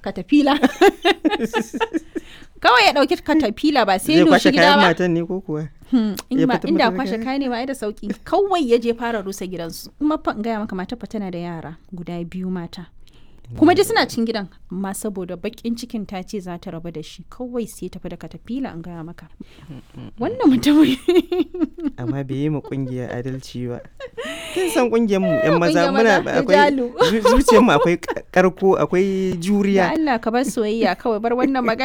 katafila kawai ya ɗauki katafila ba sai zai doshi kwashe gida kayan ba matan ne ko kuwa Hmm, in ya ba fita inda mata da kwashe kaya? kaya ne ba ai da sauki kawai ya je fara rusa gidansu kuma fa in gaya maka mata fa tana da yara guda biyu mata kuma dai suna cin gidan amma saboda bakin cikin ta ce za ta rabu da shi kawai sai tafi da katafila in gaya maka wannan mutumin amma bai yi ma kungiya adalci ba kin san kungiyar mu yan maza Kungiyar muna maza, akwai rijalu. zu- zuciyar mu akwai karko akwai da juriya Allah ka bar soyayya kawai bar wannan magana